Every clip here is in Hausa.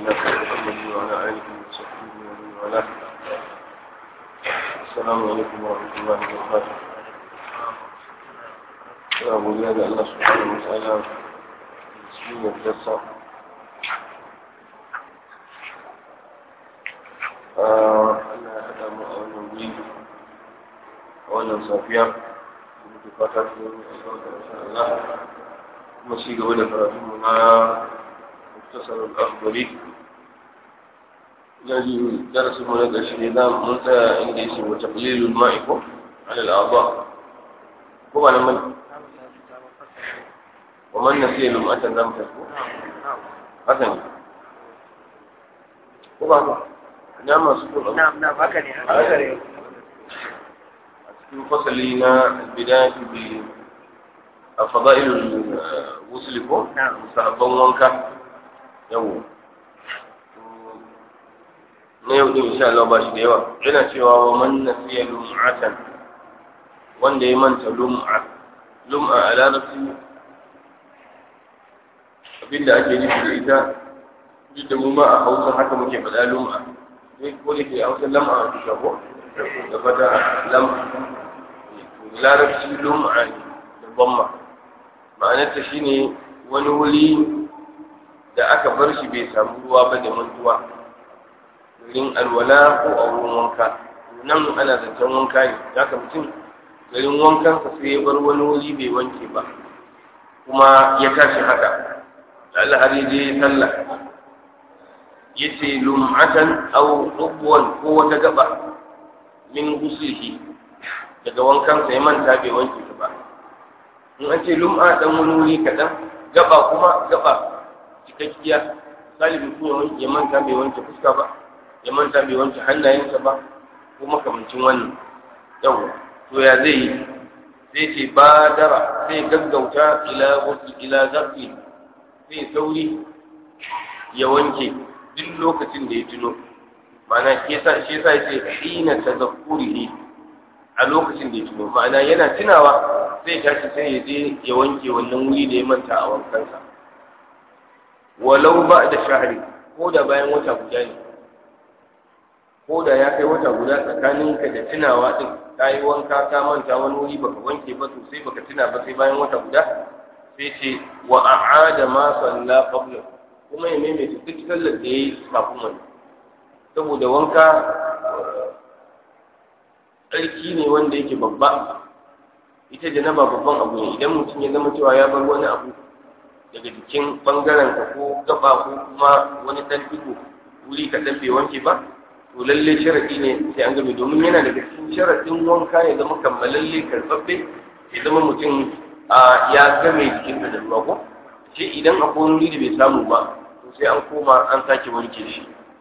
الله محمد وعلى آله وصحبه ومن والاه السلام عليكم ورحمة الله وبركاته يا أبو زياد الله سبحانه وتعالى بسم الجسر Allah ya haɗa mu a wannan wuri a wannan safiya da muke fata su yi Allah kuma shi gaba da karatunmu na muktasar al-akhbari ina ji darasin mu na ƙarshe ne za mun tsaya inda yake wa taqlilul ma'i ko ala al-a'dha ko ba nan bane wa man nasiya lum'atan lam tasbu hasan ko ba ba ina masu kuma نعم نعم هكذا هكذا a cikin fasali na bidayatu bi a fada'ilul wusuli ko نعم sahabban wanka yau na yau din insha Allah ba shi da yawa yana cewa wa man nasiya lum'atan wanda ya manta lum'a lum'a a larabci abinda ake nufi da ita duk da mu ma a hausa haka muke faɗa lum'a sai ko da ke hausa lam'a a duka ko da fata lam'a larabci lum'a ne da bamma ma'anarta shine wani wuri da aka bar shi bai samu ruwa ba da mantuwa garin alwala ko a wurin wanka nan ana zancen wanka ne haka mutum garin wankansa sai ya bar wani wuri bai wanke ba kuma ya tashi haka da Allah har ya je sallah yace lum'atan aw ubwan ko wata gaba min gusihi daga wankansa ya manta bai wanke ta ba in an ce lum'a dan wani wuri kaɗan gaba kuma gaba cikakkiya misali mutum ya wanke ya manta bai wanke fuska ba ya manta bai wanke hannayensa ba ko makamancin wannan yawa to ya zai yi sai ce badara sai gaggauta ila wasu ila zafi sai sauri ya wanke duk lokacin da ya tuno ma'ana shi yasa shi yasa yace hina tazakkurihi a lokacin da ya tuno ma'ana yana tunawa sai tashi sai ya je ya wanke wannan wuri da ya manta a wankansa walau ba da shahri ko da bayan wata guda ne ko da ya kai wata guda tsakaninka da tunawa din ka yi wanka ka manta wani wuri baka wanke ba to sai baka tuna ba sai bayan wata guda sai ce wa a'ada ma salla qabla kuma ya maimaita duk sallar da yayi kafin wani saboda wanka tsarki ne wanda yake babba ita janaba babban abu ne idan mutum ya zama cewa ya bar wani abu daga jikin bangaren ka ko gaba ko kuma wani dan digo wuri ka bai wanke ba to lalle sharadi ne sai an game domin yana daga cikin sharadin wanka ya zama kammalalle karɓaɓɓe ya zama mutum ya game jikin da ruwa ko shi idan akwai wani wuri da bai samu ba to sai an koma an sake wanke shi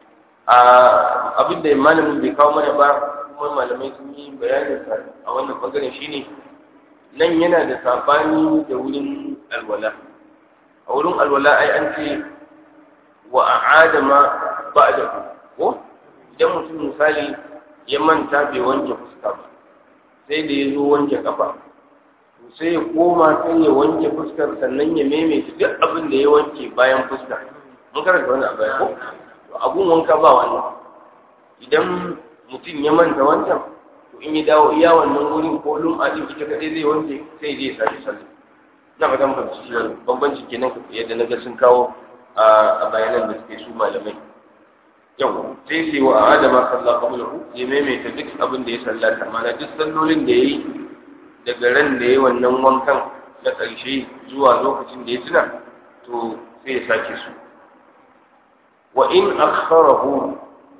abin da malamin bai kawo mana ba kuma malamai sun yi bayanin sa a wannan bangaren shine nan yana da sabani da wurin alwala a wurin alwala ai an ce wa a'ada ma ba'da ko idan mutum misali ya manta bai wanke fuska ba sai da ya zo wanke kafa to sai ya koma sai ya wanke fuskar sannan ya maimaita duk abin da ya wanke bayan fuska mun karanta wani abu ko to abun wanka ba wannan idan mutum ya manta wancan to in ya dawo iya wannan wurin ko lum'a din ita kadai zai wanke sai je ya sake sallah na fata muka ci wannan bambanci kenan yadda na ga sun kawo a bayanan da suke su malamai yau sai sai wa adama sallah qablahu ya maimaita duk abin da ya sallata mana duk sallolin da yayi daga ran da yayi wannan wankan na ƙarshe zuwa lokacin da ya tuna to sai ya sake su wa in akharahu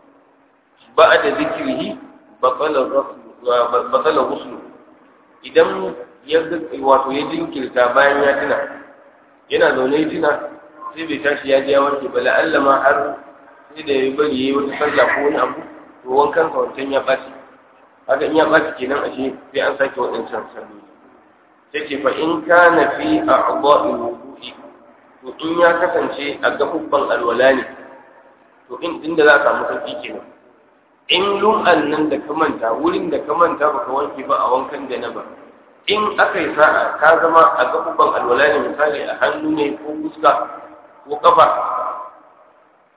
ba'da dhikrihi batala batala ghuslu idan ya wato ya jinkirta bayan ya tuna yana zaune ya tuna sai bai tashi ya je ya wanke ba la'alla ma har sai da ya bari ya yi wata sallah ko wani abu to wankan sa wancan ya ɓaci haka in ya ɓaci kenan ashe sai an sake waɗancan salloli sai ce fa in kana fi a'dha'il wudu'i to in ya kasance a gabubban alwala ne to in inda za a samu sauki kenan in lum'an nan da ka manta wurin da ka manta baka wanke ba a wankan janaba in aka yi sa'a ka zama a gabubban alwala ne misali a hannu ne ko fuska ko kafa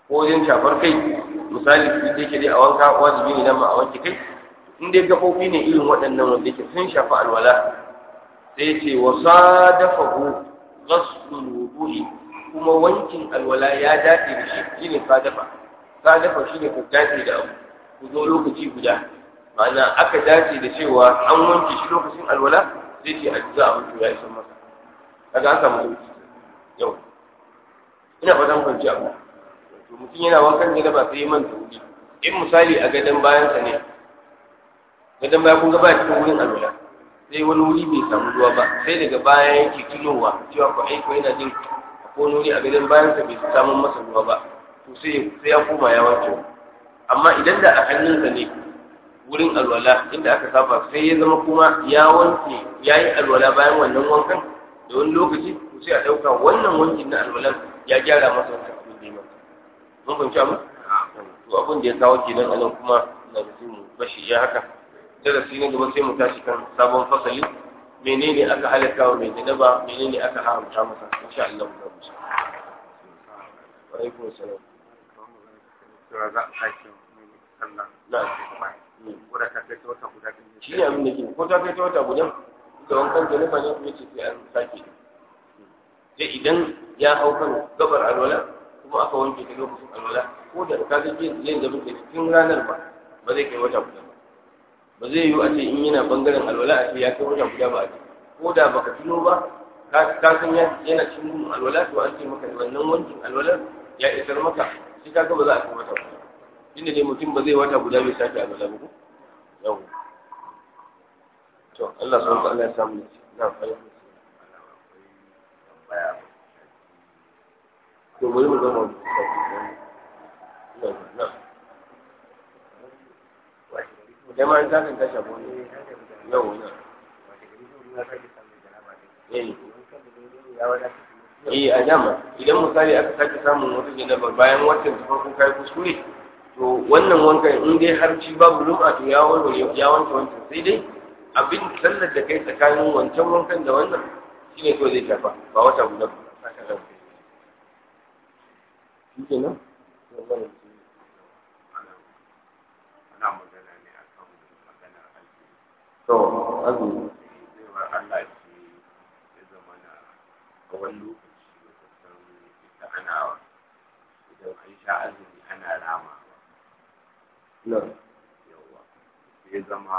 ko wajen shafar kai misali su da yake dai a wanka wajibi ne nan ma a wanke kai in dai gafofi ne irin waɗannan wanda yake sun shafi alwala sai ce wa sadafahu ghaslul wudu'i kuma wankin alwala ya dace da shi shine sadafa sadafa shine ku dace da abu ku zo lokaci guda ma'ana aka dace da cewa an wanke shi lokacin alwala sai ce a za a mutu ya isa masa kaga an samu sauki yau ina fatan kwanci abu to mutum yana wankan ne da ba sai man wuri in misali a gadon bayansa ne gadon baya kun ga baya cikin wurin alwala sai wani wuri bai samu ruwa ba sai daga baya yake tunowa cewa ko aiko yana jin ko wani wuri a gadon bayansa bai samu masa ruwa ba to sai sai ya koma ya wanke amma idan da a hannunsa ne wurin alwala inda aka saba sai ya zama kuma ya wanke ya yi alwala bayan wannan wankan da wani lokaci to sai a ɗauka wannan wankin na alwalan ya gyara masa wata abin da ya masa mun fahimci abu to abin da ya kawo kenan anan kuma na da mu bashi ya haka darasi na gaba sai mu tashi kan sabon fasali menene aka halatta wa mai janaba menene aka haramta masa insha Allah mu rubuta wa alaikum assalam cewa za a sake mai sallah na wadda ta kai ta wata guda ɗin shi ne abin da ke ko ta kai ta wata guda da wankan janaba ne kuma ce sai an sake sai idan ya hau kan gabar alwala kuma aka wanke ta lokacin alwala ko da ka ga yin yin da muke cikin ranar ba ba zai kai wata guda ba ba zai yiwu a ce in yana bangaren alwala a ce ya kai wata guda ba a ce ko da baka tuno ba ka ka san ya- yana cikin alwala to an ce maka wannan wankin alwala ya isar maka shi ka ga ba za a kai wata guda inda dai mutum ba zai wata guda bai sake alwala ba ko yau to Allah subhanahu wa ta'ala ya samu na fahimta baya to bari mu gama na kai ma in takan ta shafi wani yau na eh eh a dama idan misali aka sake samun wata janaba bayan watan ta farko kai kuskure to wannan wankan in dai har ci babu lum'a to ya warware ya wanke wancan sai dai abin sallar da kai tsakanin wancan wankan da wannan shine to zai shafa ba wata guda ba saka nan shi kenan ana magana ne a kan magana aiki to azumi cewa Allah ce ya zama na a wani lokaci da kusan ita ana idan an sha azumi ana rama na yawa ya zama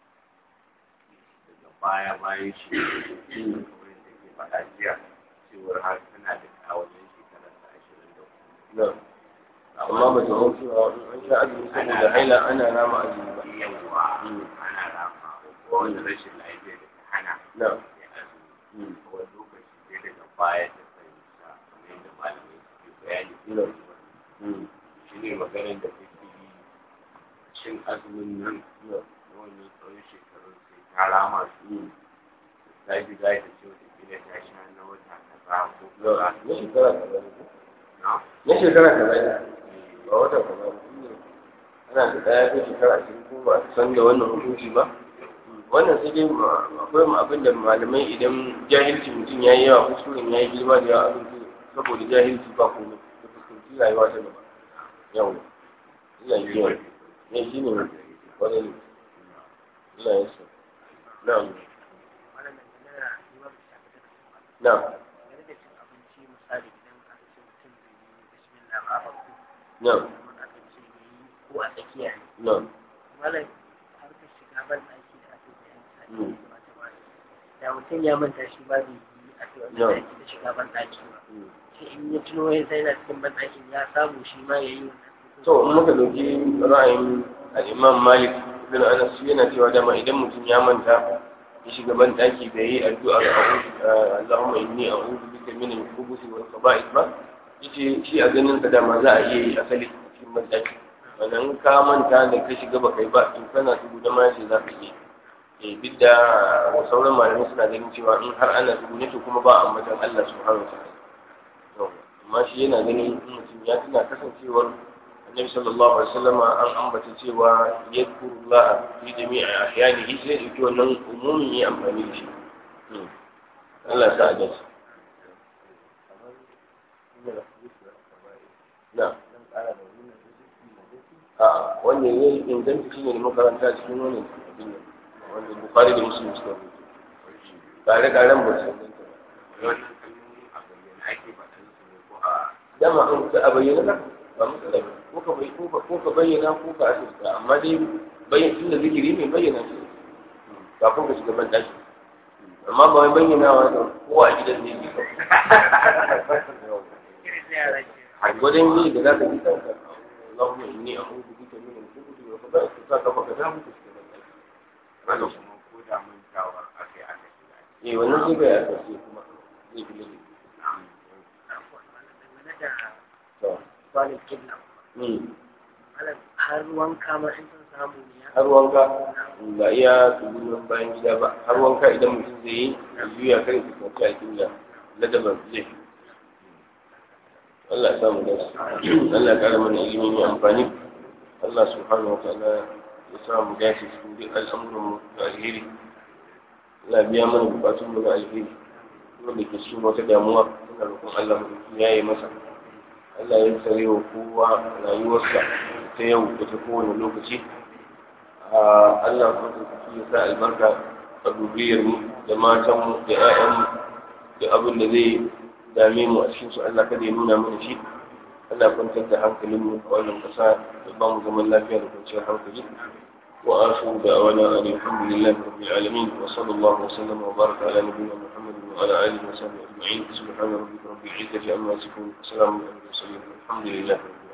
daga baya bayan shi kamar da ke faɗa jiya cewar har tana da kawajen shekarar ta ashirin da na amma ba ta hau cewa in an sha azumi saboda haila ana rama azumi ba yawa ana rama ko wani rashin lafiya da ta hana na ya azumi wani lokaci sai daga baya ta fahimta kamar yadda malamai suke bayani na shi ne maganar da kake yi cin azumin nan na na wannan tsawon shekarun sai ta rama su ta ji za ta ce wata kila ta sha na wata kaza ko na kaza na shekara kaza ne na na shekara kaza ne ba wata kaza ba ana da ɗaya ko shekara ashirin ko ba a san da wannan hukunci ba wannan sai dai ma- akwai ma abin da malamai idan jahilci mutum ya yi yawa kuskuren ya yi girma da yawa abin da saboda jahilci ba komai da fuskanci rayuwa ta gaba yau ina yi yawa ne shi ne wani ne ina yin sa na'am na'am na'am ko a tsakiya na'am malam harkar shiga ban ɗaki da ake Mm. bayani da mutum ya manta shi ba zai yi a ce No. wani ɗaki da shiga ban ɗaki ba sai in ya tuno ya sai na cikin ban ɗakin ya samu shi ma ya yi wannan to in muka dauki ra'ayin al-Imam Malik bin Anas shi yana cewa dama idan mutum ya manta ya shiga ban daki bai yi addu'a ga Allahumma inni a'udhu bika min al-khubuthi wal khaba'ith ba yace shi a ganin sa dama za a iya yi asali cikin ban daki wannan ka manta da ka shiga baka yi ba in kana tudu da ma yace za ka yi eh duk da sauran malamai suna ganin cewa in har ana tudu ne to kuma ba ambatan Allah subhanahu wa ta'ala to amma shi yana ganin in mutum ya tuna kasancewar annabi sallallahu alaihi wasallama an ambata cewa yadkurullah fi jami'i ahyanihi sai dauki wannan umumin yi amfani da shi Allah sa a dace na a wanda ya yi inganta shi ne da makaranta cikin wani abin nan wanda bukari da musulun suka rubuta tare karen ba su inganta ba wannan kalmomin a bayyana ake faɗan su ne ko a dama an ka a bayyana na ba matsala ba ko ka bai- ko ka ko ka bayyana ko ka asirta amma dai bayyana tun da zikiri ne bayyana shi kafin ka shiga ban daki amma ba wai bayyana wa da kowa a gidan ne ke a gwadon yi da za ka ji kanka Allahumma inni a'udhu bika min al-khubuthi wal khaba'ith ka ka baka damu ka shiga ban daki wanda kuma ko da mantawa akai aka shiga eh wannan sai bai asirce kuma zai fi lade dangane da to kwalin kibla mm malam har wanka ma in sun samu ne ya har wanka ba iya tsugunan bayan gida ba har wanka idan mutum zai yi ya juya kai su kwanci a kibla ladaban zai fi Allah ya samu dace Allah ya kara mana ilimi mai amfani Allah subhanahu wa ta'ala ya sa mu dace cikin duk al'amuran mu da alheri Allah ya biya mana bukatun mu na alheri wanda ke cikin wata damuwa muna roƙon Allah mu ya yi masa Allah ya tsare wa kowa rayuwarsa ta yau da ta kowane lokaci Allah kuma ya sa albarka a dubiyar mu da matan mu da ƴaƴan mu da abin da zai dame mu a cikin su Allah kada ya nuna mana shi Allah kwantar da hankalin mu a wannan kasa da ba mu zaman lafiya da kwanciyar hankali wa akhiru da awana alhamdulillahi rabbil alamin wa sallallahu wa sallama wa baraka ala nabiyyina muhammadin wa ala alihi wa sahbihi ajma'in subhana rabbika rabbil izzati amma yasifun salamun ala al mursalin alhamdulillahi rabbil alamin